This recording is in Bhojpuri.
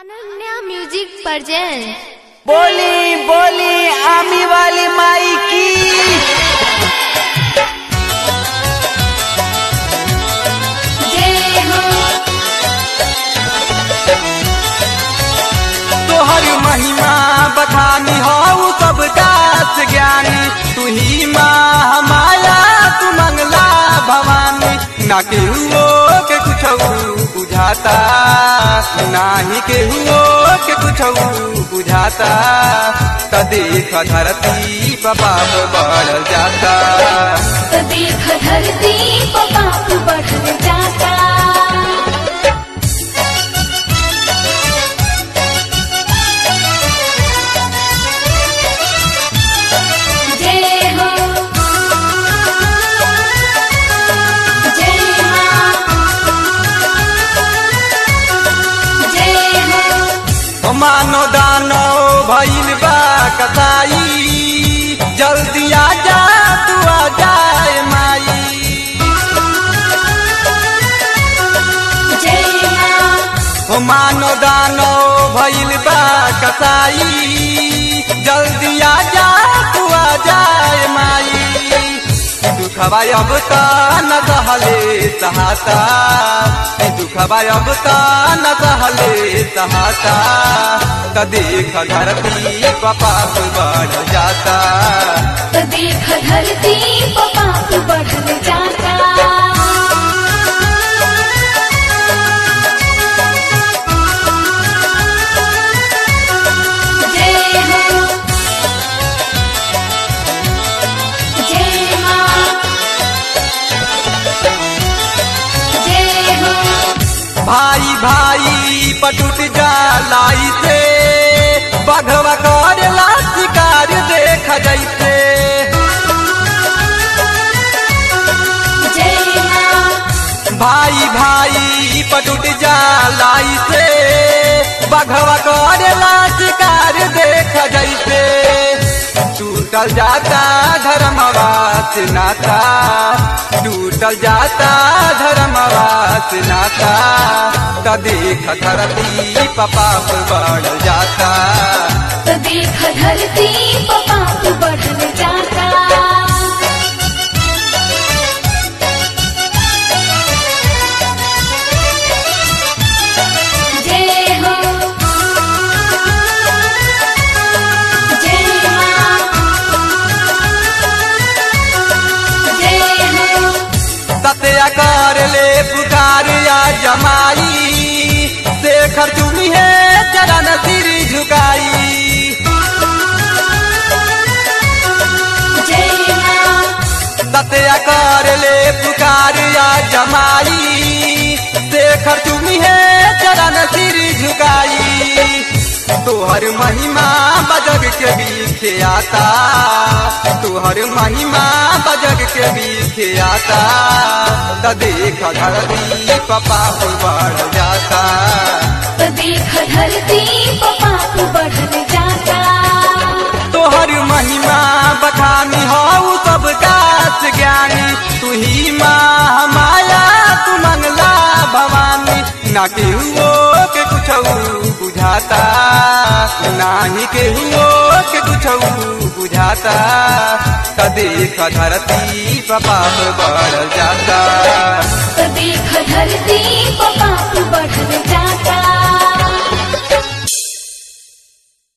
अनन्या म्यूजिक प्रेजेंट बोली बोली आमी वाली माई की जय हो तोहर महिमा बखानी हो सब दास ज्ञानी तू ही माँ हमारा तू मंगला भवानी ना के हुओ के कुछ बुझाता नाही के हुओ के कुछ बुझाता त देख धरती पाप बढ़ जाता तो देख धरती पाप बढ़ जाता जय हो जय मां जय हो मानो दानो भइल बा कसाई जल्दी आ जा तू आ जाए माई जय मां ओ मानो दानो भइल बा कसाई जल्दी आ जा तू आ जाए माई दुखबा अब त न सहले सहाता दुखबा अब त न सहले सहाता त देख धरती पाप बढ़ जाता तो देख धरती पाप बढ़ जाता जय हो जय मां जय हो भाई भाई पटुट जालाई से बघवा करेला शिकार देख जैसे जय मां भाई भाई पटुट जालाई से बघवा करेला शिकार देख जैसे टूटल जाता धर्मवास नाता टूटल जाता धर्मवास नाता त देख धरती पाप बढ़ जाता तो देख धरती पाप बढ़ जाता जय हो जय मां जय हो सत्या कर ले पुकार या जमाई शेखर चुनी है चरण सिर झुकाई जय मां सत्या कर ले पुकार या जमाई शेखर चुनी है चरण सिर झुकाई तोहर महिमा बजग के बीच आता तोहर महिमा बजग के बीच आता त देख धरती पाप बढ़ जाता तो देख धरती पाप बढ़ जाता तोहर महिमा बखानी हो सब कास ज्ञानी तू ही माँ हमारा तू मंगला भवानी ना के हुओ के कुछ बुझाता नाही के हुओ के कुछ बुझाता त देख धरती पाप बढ़ जाता तो देख धरती पाप बढ़ जाता